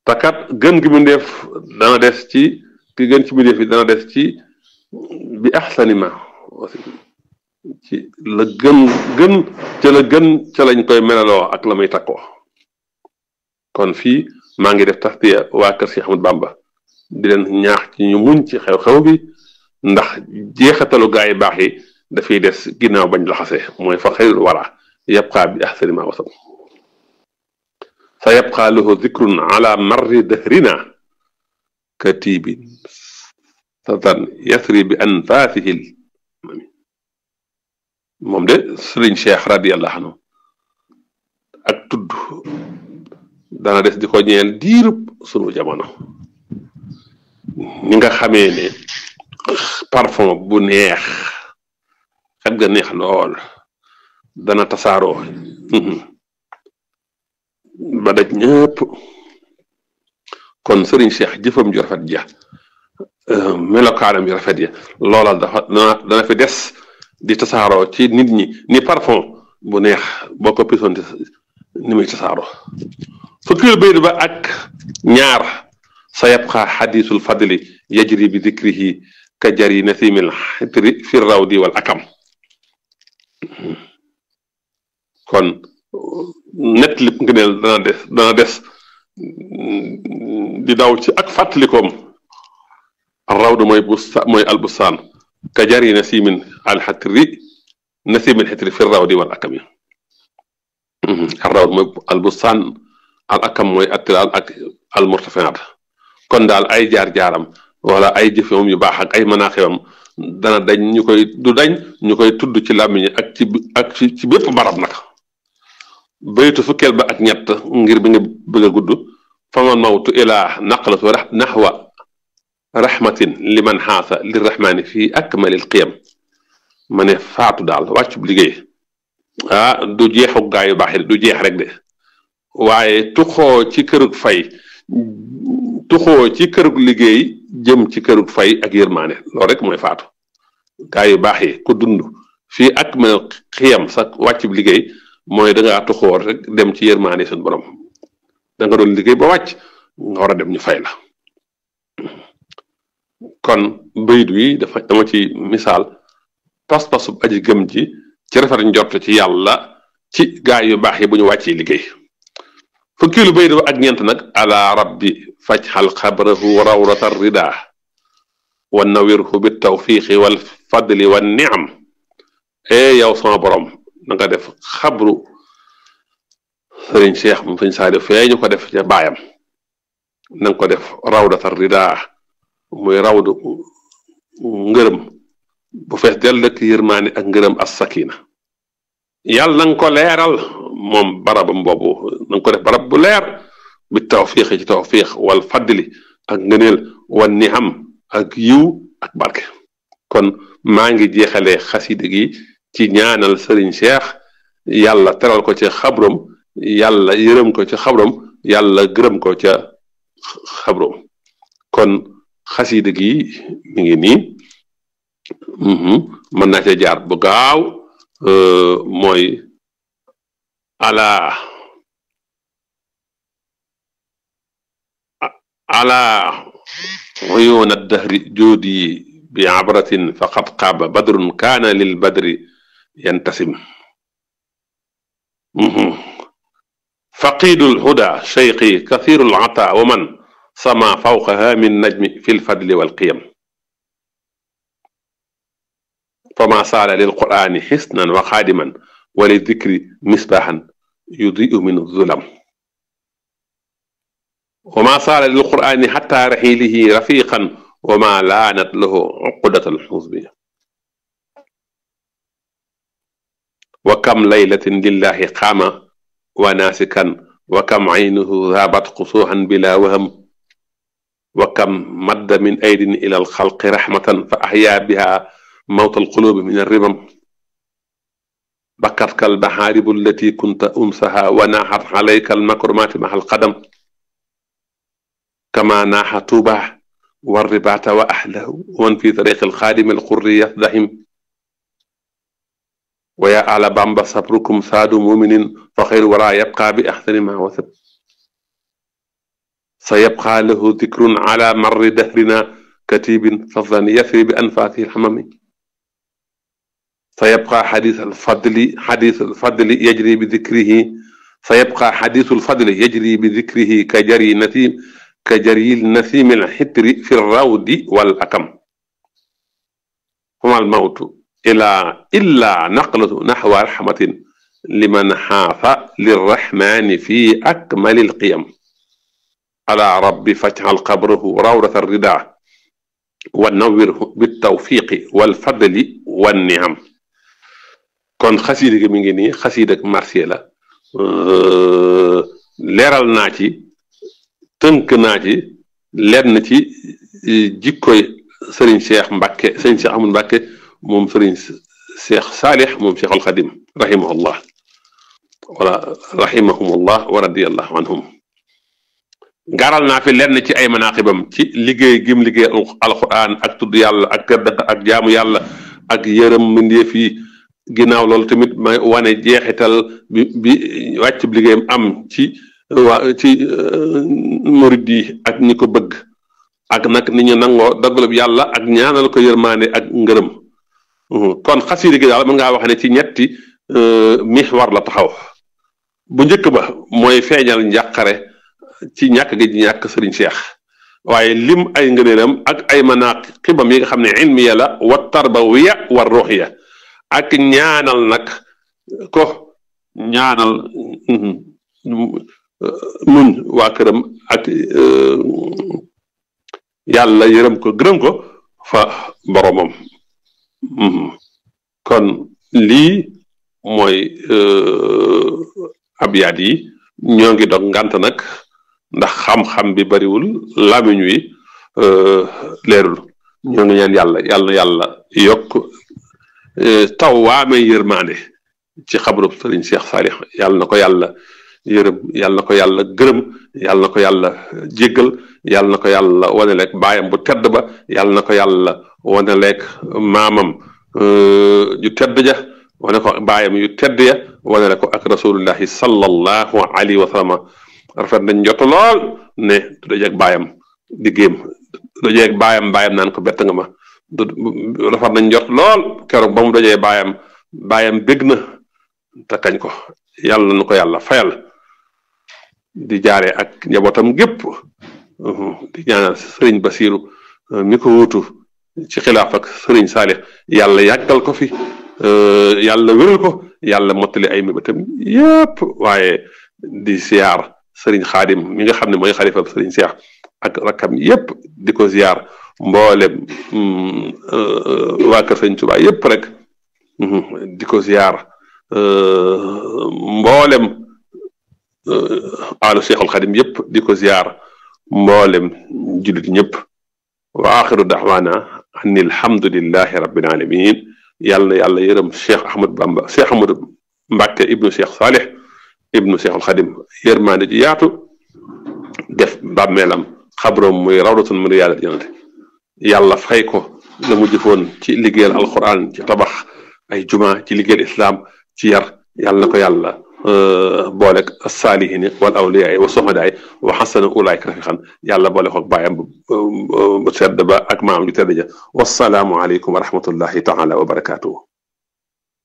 takat gën gi mu def dana des ci ki gën ci mu def yi dana des ci bi axsani ma ci la gën gën ca la gën ca lañ koy melaloo ak la muy takkoo kon fii maa ngi def taxtiya waa kër si Ahmad Bamba di leen ñaax ci ñu muñ ci xew-xew bi ndax jeexatalu gaa yi baax yi dafay des ginnaaw bañ laxase mooy fa xayrul wara yabqaa bi ahsani ma wasam sa yabqaa lahu zikrun ala marri dahrina katibin satan yasri bi anfaasihil moom de sëriñ cheikh radiallahu anhu ak tudd dana des di ko ñeel diirub sunu jamono ni nga xamee ne parfum bu neex xet ga neex lool dana tasaaroo ba daj ñëpp kon sëriñ cheikh jëfam ju rafet ja melokaanam yu rafet ya loola dafa dana dana fi des di tasaaroo ci nit ñi ni parfum bu neex boo ko pisoon ni muy tasaaroo fukkil bayt ba ak ñaar sa yabqa xadisul fadli yajri bi dikrihi ka jari nasimil xitri fi rawdi wal akam kon net lip ngëneel dana des dana des di daw ci ak fàttalikoom rawdu mooy busta mooy albustaan ka jari nasimin alxatri nasimin xitri fi rawdi wal akami rawd mooy albustaan al akam mooy attilaal ak almurtafiat kon daal ay jaar-jaaram wala ay jëfewam yu baax ak ay manaaxewam dana dañ ñu koy du dañ ñu koy tudd ci làmmiñ ak ci ak ci bépp barab nag baytu fukkeel ba ak ñett ngir bi nga bëgg a gudd faman mawtu ilaa naqlatu naxwa rahmatin liman xaasa lirrahmani fii akmalil qiyam ma ne faatu daal wàccub liggéey ah du jeexu gaa yu baax du jeex rek de waaye tuxoo ci kërug fay tuxoo ci kërug liggéey jëm ci kërug fay ak yërmaane loolu rek mooy faatu gaa yu baax yi ku dund fii akmalil qiyam sa wàccub liggéey mooy da ngaa tuxoo rek dem ci yërmaane suñu borom da nga doon liggéey ba wàcc nga war a dem ñu fay la. kon bayit wi dafa dama ci misaal pas-pasub aji gëm ji ci rafet njort ci yàlla ci gaay yu baax yi bu ñu wàccee liggéey fukki lu bayit ba ak ñeent nag ala rabbi fajxal xabrahu rawrata rida wa nawirhu bi tawfiqi wal fadli wa niam e yow sama borom na nga def xabru sëriñ cheikh mu sëñ saadi fee ñu ko def ca baayam na nga ko def rawdata rida muy rawdu ngërëm bu fees del dëkk yërmaani ak ngërëm as sakina yàlla na nga ko leeral moom barabam boobu na nga ko def barab bu leer bi tawfiix ci tawfiix wal fadli ak ngëneel wan ni am ak yiw ak barke kon maa ngi jeexalee xasida gi ci ñaanal sëriñ Cheikh yàlla teral ko ca xabrom yàlla yërëm ko ca xabrom yàlla gërëm ko ca xabrom kon xasida gi mi ngi nii mën naa cee jaar bu gaaw mooy ala ala uyuuna dahri joodi bi abratin faqad qaaba badrun kaana lil badri yantasim faqiidul huda cheyqi kathirul ata wa man sama fawqaha min najmi fi lfadli walqiyam fama saala lilqurani xisnan wa xaadiman wa lidikri misbaaxan yudiu min zulam wama saala lilqurani xata raxiilihi rafiqan wama laanat lahu uqudat alxusbi wa kam laylatin lillahi qaama wa naasikan wa kam aynuhu zaabat qusuuxan bila waham wa kam madda min aydin ila alxalqi raxmatan fa axyaa biha mawta alqulubi min arribam bakatka albaxaaribu allati kunta umsaha wa naaxat alayka almakrumaati maxa alqadam kama naaxa tuuba والرباط وأهله ومن في طريق الخادم القر يفدهم ويا آل بامبا صبركم ساد مؤمن فخير ولا يبقى بأحسن ما وثب sa yabqa lahu dikrun ala marri dahrina katibin fadlan yasri bi anfaasihi lxamami sa yabqa xadis alfadli xadis alfadli yajri bi dikrihi sa yabqa xadisu alfadli yajri bi dikrihi ka jari nasim ka jari nasimi alxitri fi rawdi wal akam fama almawtu ila illa naqlatu naxwa raxmatin liman xaafa lirraxmani fi akmali alqiyam ala rabbi fajcal qabrahu rawdata rida wa nawirhu bitawfiqi walfadli wanniam kon xasiida gi mi ngi nii xasiida ak marsiya la leeral naa ci tënk naa ci lenn ci jikkoy sëriñ Cheikh Mbacke sëriñ Cheikh Ahmadou Mbacke moom sëriñ Cheikh Saalix moom Cheikh al Xadim rahimahullah wala rahimahumullah wa radiyallahu anhum gaaral naa fi lenn ci ay manaqibam ci liggéey gim liggéey alquran ak tudd yàlla ak tedd ak jaamu yàlla ak yërëm mbindeef yi ginnaaw loolu tamit may wane jeexital bi bi wàcc bi liggéeyam am ci waa ci murid yi ak ñi ko bëgg ak nag ni ñu nangoo dogalub yàlla ak ñaanal ko yërmaane ak ngërëm kon xasiida gi daal mën ngaa wax ne ci ñetti mixwar la taxaw bu njëkk ba mooy feeñal njàqare ci ñàkk gi ñàkk sëriñ Cheikh waaye lim ay ngëneelam ak ay manaqibam yi nga xam ne ilmiya la wa tarbawiya wa ruuxiya ak ñaanal nag ko ñaanal muñ waa këram ak yàlla yërëm ko gërëm ko fa boromam kon lii mooy abyaat yi ñoo ngi dog ngant nag ndax xam-xam bi bariwul lamiñ wi leerul ñoo ngi ñaan yàlla yàlla yàlla yokk taw waamee yërmaande ci xabrub sëriñ Cheikh Saalix yàlla na ko yàlla yërëm yàlla na ko yàlla gërëm yàlla na ko yàlla jéggal yàlla na ko yàlla waneleeg baayam bu tedd ba yàlla na ko yàlla waneleeg maamam ju tedd ja wane ko baayam yu tedd ya wanele ko ak rasulullahi sallallahu alayhi wa sallam rafet nañ jot lool ne du dajeeg baayam di géem du dajeeg baayam baayam naan ko bett nga ma du rafet nañ jot lool keroog ba mu dajee baayam baayam bég na te kañ ko yàlla na ko yàlla fayal di jaaree ak njabootam gépp di ñaanal sëriñ Basiru mi ko wuutu ci xilaaf ak sëriñ Saalix yàlla yàggal ko fi yàlla wéral ko yàlla mottali ay mébétam yépp waaye di ziar sëriñ Xaadim mi nga xam ne mooy xalifa sëriñ Seex ak rakkam yépp di ko ziar mboolem waa kër sëriñ Tuubaa yépp rek di ko ziar mboolem alu Seexul Xadim yépp di ko ziar mboolem jullit ñëpp wa axiru daxwaana an alhamdulillahi rabbil alamin yàlla na yàlla yërëm Cheikh Ahmad Bamba Cheikh Ahmad Mbàkke ibnu Cheikh Saalix ibnu Seexul Xadim yërmaande ji yaatu def bàmmeelam xabroom muy rawdatun min riyaadil jannati yàlla fay ko la mu jëfoon ci liggéeyal alquran ci tabax ay juma ci liggéeyal islam ci yar yàlla na ko yàlla boolek saalihiin wal awliyaa wa soxadaay wa xasana ulaayka rafiqan yàlla boole ko bàyyam bu sedd ba ak maam ju tedd ja wasalaamu aleykum wa rahmatullahi taala wa barakaatuhu